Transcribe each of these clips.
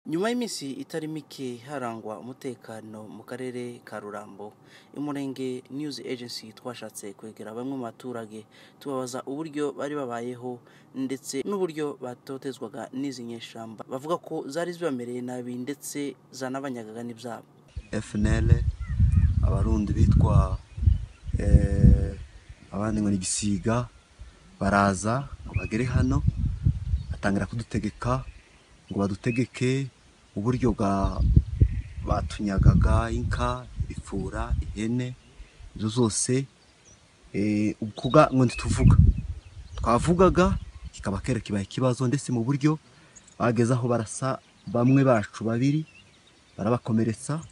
nyuma y'iminsi itari mike harangwa umutekano mu karere ka rurambo umurenge news agency twashatse kwegera bamwe mu baturage tubabaza uburyo bari babayeho ndetse n'uburyo batotezwaga n'izi nyeshyamba bavuga ko zari zibamereye nabi ndetse zanabanyagaga n'ibyabo FNL abarundi bitwa eh, abandi ngo ni igisiga baraza ngo bagere hano batangira kudutegeka ngo badutegeke uburyo bwa batunyagaga inka ibipfura ihene izo zose eh, kuga ngo ntituvuga twavugaga kikaba kera kibaye ikibazo ndetse mu buryo bageze aho barasa bamwe bacu babiri barabakomeretsa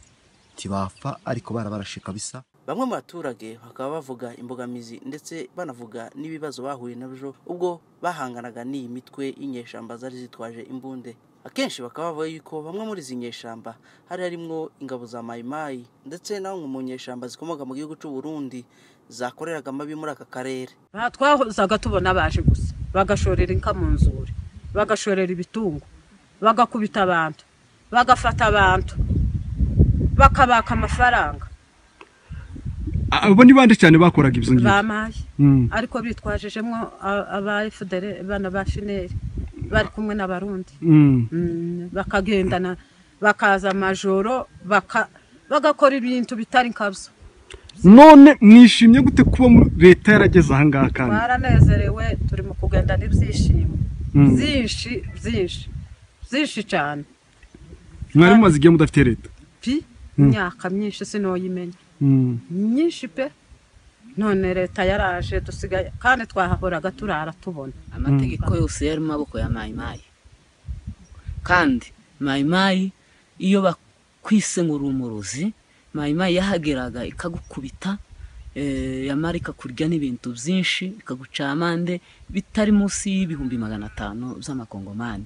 ntibapfa ariko barabarashika bisa bamwe mu baturage bakaba bavuga imbogamizi ndetse banavuga n'ibibazo bahuye nabyo ubwo bahanganaga n'iyi mitwe y'inyeshyamba zari zitwaje imbunde akenshi bakaba bavuga yuko bamwe muri izi nyeshyamba hari harimwo ingabo za mayimayi ndetse na bamwe mu nyeshyamba zikomoka mu gihugu cy'u Burundi zakoreraga amabi muri aka karere Nta twahozaga tubona baje gusa bagashorera inka mu nzuri bagashorera ibitungo bagakubita abantu bagafata abantu bakabaka amafaranga abo ni bande cyane bakoraga ibyo ngibyo bamaye Mm. ariko bitwajijemo a- aba efudere bana ba fineri bari kumwe n'abarundi Mm. Mm, bakagendana bakaza amajoro baka- bagakora ibintu bitari nkabyo none mwishimye gute kuba mu- leta yarageze aha ngaha kandi twaranezerewe turi mu kugenda n'ibyishimo Mm. byinshi byinshi byinshi cyane mwari mumaze igihe mudafite leta pi imyaka myinshi sinoyimenya Mm. myinshi pe none leta yaraje dusigaye kandi twahahoraga turara tubona amategeko yose yari mu maboko ya mayimayi kandi mayimayi iyo bakwise ngo urumuruzi mayimayi yahageraga ikagukubita eh, yamara ikakurya n'ibintu byinshi ikaguca amande bitari munsi y'ibihumbi magana atanu by'amakongomani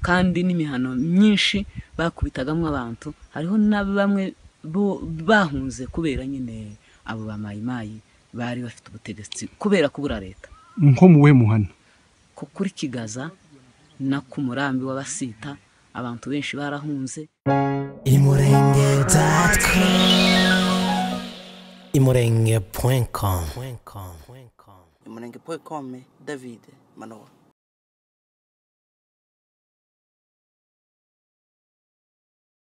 kandi n'imihano myinshi bakubitagamo abantu hariho na bamwe bo bahunze kubera nyine abo ba mayimayi bari bafite ubutegetsi kubera kubura leta nko muwe muhana ko kuri kigaza na ku murambi w'abasita abantu benshi barahunze imurenge.com imurenge.com umurenge poekome david manowa